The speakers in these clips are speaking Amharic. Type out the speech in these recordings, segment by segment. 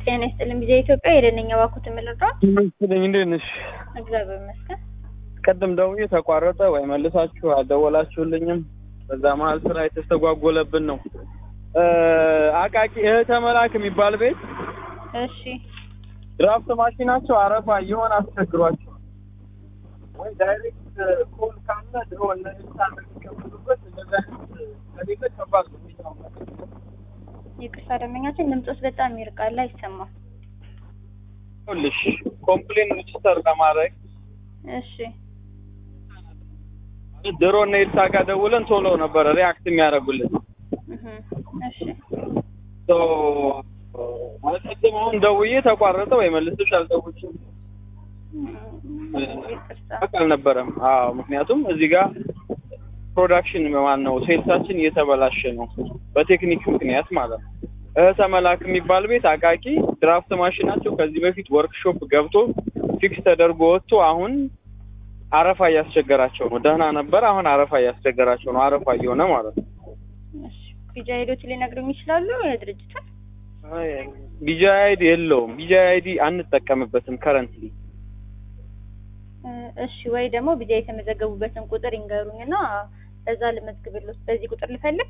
ጤና ይስጥልኝ ጊዜ ኢትዮጵያ የደነኛ ባኩት የምልረው ይመስለኝ እንዴት ነሽ? እግዚአብሔር ይመስገን። ቅድም ደውዬ ተቋረጠ ወይ መልሳችሁ አልደወላችሁልኝም። በዛ መሀል ስራ የተስተጓጎለብን ነው። አቃቂ እህተ መላክ የሚባል ቤት እሺ ድራፍት ማሽናቸው አረፋ እየሆነ አስቸግሯቸው ወይ ዳይሬክት ኮል ካለ ድሮ እነዚህ የሚከፍሉበት እንደዛ ከሌለ ከባድ ነው። ይቅርታ ደንበኛችን ድምፆስ በጣም ይርቃል፣ አይሰማም። ይኸውልሽ ኮምፕሌን ሬጅስተር ለማድረግ እሺ ድሮ እነ ኤልሳ ጋር ደውለን ቶሎ ነበረ ሪያክት የሚያደርጉልን። እህ እሺ ሶ ማለት ቅድም አሁን ደውዬ ተቋረጠ ወይ መልስሽ አልደውልሽም ይቅርታ በቃ አልነበረም። አዎ ምክንያቱም እዚህ ጋር ፕሮዳክሽን ማን ነው ሴልሳችን እየተበላሸ ነው በቴክኒክ ምክንያት ማለት ነው። እህተ መላክ የሚባል ቤት አቃቂ ድራፍት ማሽናቸው ከዚህ በፊት ወርክሾፕ ገብቶ ፊክስ ተደርጎ ወጥቶ አሁን አረፋ እያስቸገራቸው ነው። ደህና ነበር፣ አሁን አረፋ እያስቸገራቸው ነው። አረፋ እየሆነ ማለት ነው። እሺ ቢጃ ሄዶች ሊነግሩኝ ይችላሉ የድርጅቱን? ቢጃ አይዲ የለውም። ቢጃ አይዲ አንጠቀምበትም ከረንትሊ። እ እሺ ወይ ደግሞ ቢጃ የተመዘገቡበትን ቁጥር ይንገሩኝና በዛ ልመዝግብልዎት። በዚህ ቁጥር ልፈልግ?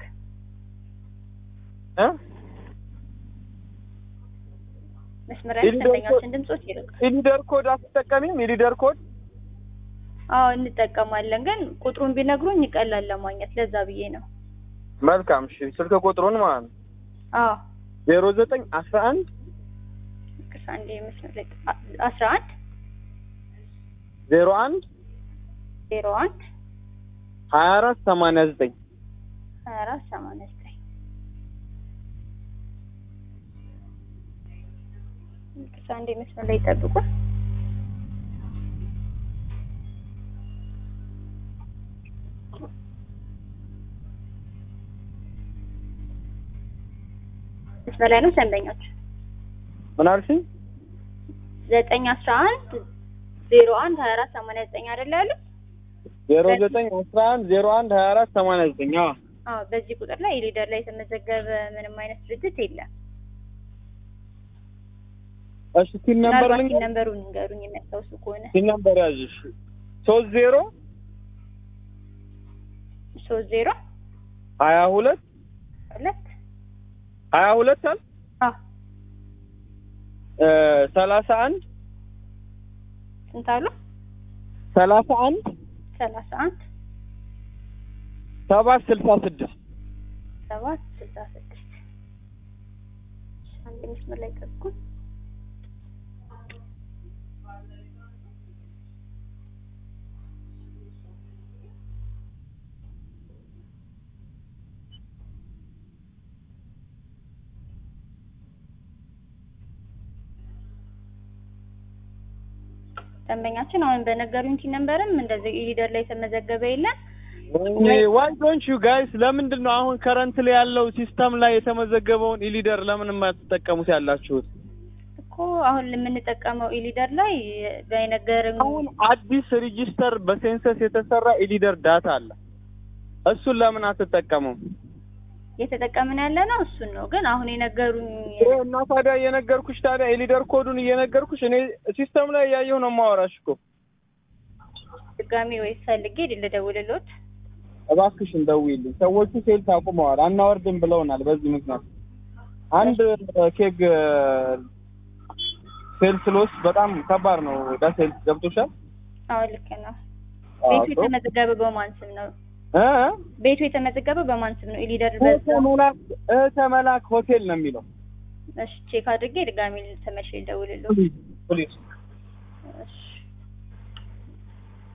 እ መስመሪያ ኢሊደር ደንበኛችን ድምፆት ይርቃል። ኢሊደር ኮድ አትጠቀሚም? ኢሊደር ኮድ አዎ እንጠቀማለን፣ ግን ቁጥሩን ቢነግሩኝ ይቀላል ለማግኘት። ለዛ ብዬ ነው። መልካም። እሺ ስልክ ቁጥሩን ማለት ነው አዎ ዜሮ ዘጠኝ አስራ አንድ ይቅርታ አንዴ መስመር ላይ አስራ አንድ ዜሮ አንድ ዜሮ አንድ ሀያ አራት ሰማንያ ዘጠኝ ሀያ አራት ሰማንያ ዘጠኝ ይቅርታ አንዴ መስመር ላይ ይጠብቁ። መስመር ላይ ነው ደንበኞች ምን አልሽኝ? ዘጠኝ አስራ አንድ ዜሮ አንድ ሀያ አራት ሰማንያ ዘጠኝ አይደለ ያሉት? ዜሮ ዘጠኝ አስራ አንድ ዜሮ አንድ ሀያ አራት ሰማንያ ዘጠኝ አዎ አዎ በዚህ ቁጥር ላይ ሊደር ላይ የተመዘገበ ምንም አይነት ድርጅት የለም። እሺ ቲን ነምበር ምናልባት ልንገር ሲን ነምበሩን ንገሩኝ የሚያስታውሱ ከሆነ ቲን ነምበር ያዥሽ ሶስት ዜሮ ሶስት ዜሮ ሀያ ሁለት ሁለት ሀያ ሁለት አል አዎ እ ሰላሳ አንድ ስንት አሉ? ሰላሳ አንድ ሰላሳ አንድ ሰባት ስልሳ ስድስት ሰባት ስልሳ ስድስት አንድ መስመር ላይ ጠብቁ። ደንበኛችን አሁን በነገሩኝ ቲ ነምበርም እንደዚህ ኢሊደር ላይ የተመዘገበ የለም። ዋይ ዶንት ዩ ጋይስ ለምንድን ነው አሁን ከረንት ላይ ያለው ሲስተም ላይ የተመዘገበውን ኢሊደር ለምን የማትጠቀሙት ያላችሁት? እኮ አሁን የምንጠቀመው ኢሊደር ላይ በነገርም አሁን አዲስ ሪጂስተር በሴንሰስ የተሰራ ኢሊደር ዳታ አለ። እሱን ለምን አትጠቀሙም? እየተጠቀምን ያለ ነው እሱን ነው። ግን አሁን የነገሩኝ ይሄ እና ታዲያ እየነገርኩሽ ታዲያ የሊደር ኮዱን እየነገርኩሽ እኔ ሲስተም ላይ እያየሁ ነው የማወራሽ እኮ። ድጋሚ ወይ ፈልጌ ልደውልልዎት። እባክሽን ደውዪልኝ። ሰዎቹ ሴልስ አቁመዋል፣ አናወርድም ብለውናል። በዚህ ምክንያት አንድ ኬክ ሴልስ ሎስ በጣም ከባድ ነው። ለሴልስ ገብቶሻል? አዎ ልክ ነው። ቤቱ የተመዘገበ በማን ስም ነው? እ ቤቱ የተመዘገበ በማን ስም ነው? ኢሊደር እህተ በዛ መላክ እህተ መላክ ሆቴል ነው የሚለው። እሺ ቼክ አድርጌ ድጋሚ ተመልሼ ልደውልልዎት። ፕሊዝ እሺ